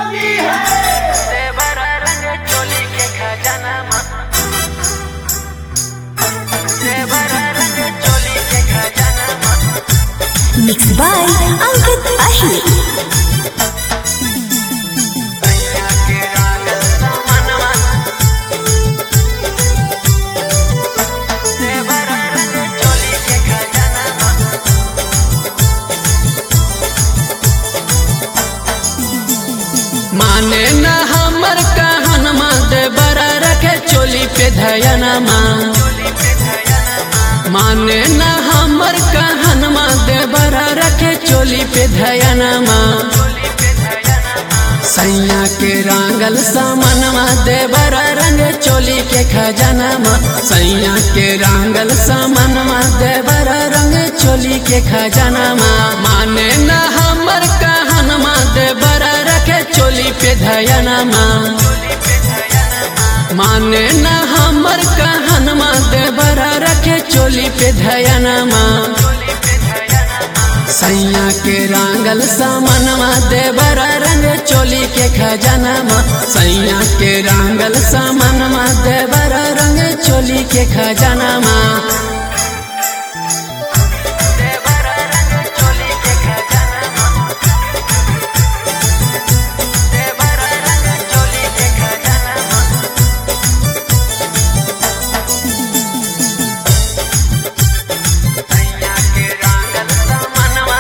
देवरा रंग चोली के खजाना देवरा रंग चोली के खजाना Mixed by Ankit Ahir. भैया के रागल मनवा देवरा रंग चोली के खजाना माने न हमर कहनमा दे बरा रखे चोली पे धयनमा माने न हमर कहनमा दे बरा रखे चोली पे धयनमा सैया के रांगल सामनवा दे बरा रंग चोली के खजनमा सैया के रांगल सामनवा दे बरा रंग चोली के खजनमा माने न हमर कहनमा दे बरा रखे चोली पे धयनमा माने न हमर कहनमा दे बरा रखे चोली पे धयनमा सैया के रांगल सामनवा देवरा रंग चोली के खजनमा सैया के रांगल सामनवा देवरा रंग चोली के खजनमा देवरा रंग चोली के खजाना देवरा रंग चोली के खजाना भैया के रागल मनवा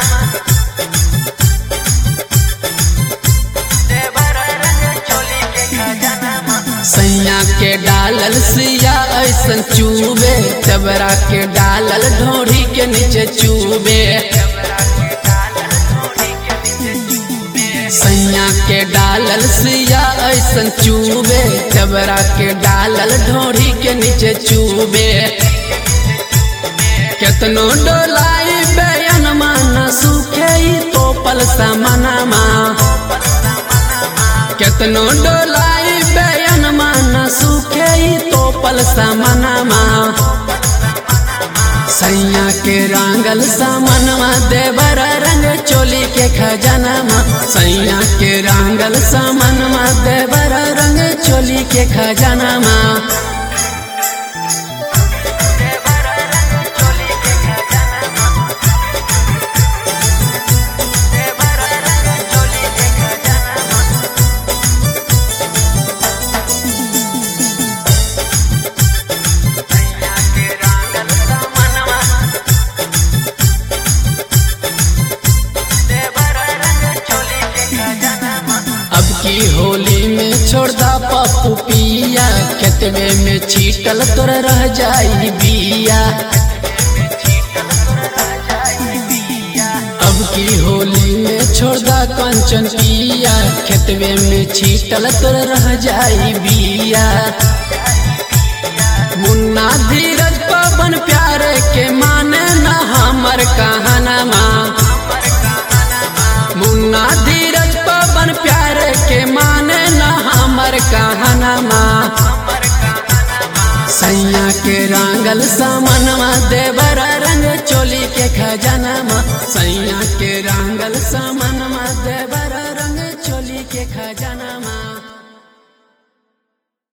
देवरा रंग चोली के खजाना सैया के डालल सिया ऐसन चूबे देवरा के डालल ढोरी के नीचे चूबे सैया के डालल सिया ऐसन चूबे देवरा के डालल ढोरी के नीचे चूबे केतनो डोलाई बयान मान सुखे तो पल समनमा केतनो डोलाई बयान मान सुखे तो पल समनमा सैया के रांगल सामनवा देवरा रंग चोली के खजनमा सैया के रांगल सामनवा देवरा रंग चोली के खजनमा देवरा रंग चोली के खजाना देवरा रंग चोली के खजाना भैया के रागल मनवा देवरा रंग चोली के खजाना अब की होली में छोड़दा पप्पू पिया खेतवे में छीटल तोर रह जाई बिया अब की होली में छोड़दा कंचन पिया खेतवे में छीटल तोर रह जाई बिया मुन्ना धीरज पवन प्यारे के माने न हमर कहनमा मुन्ना धीरज पवन प्यारे के माने न हमर कहनमा सैया के रांगल सामनवा देवरा रंग चोली के खजनमा सैया के रांगल सामनवा देवरा रंग चोली के खजनमा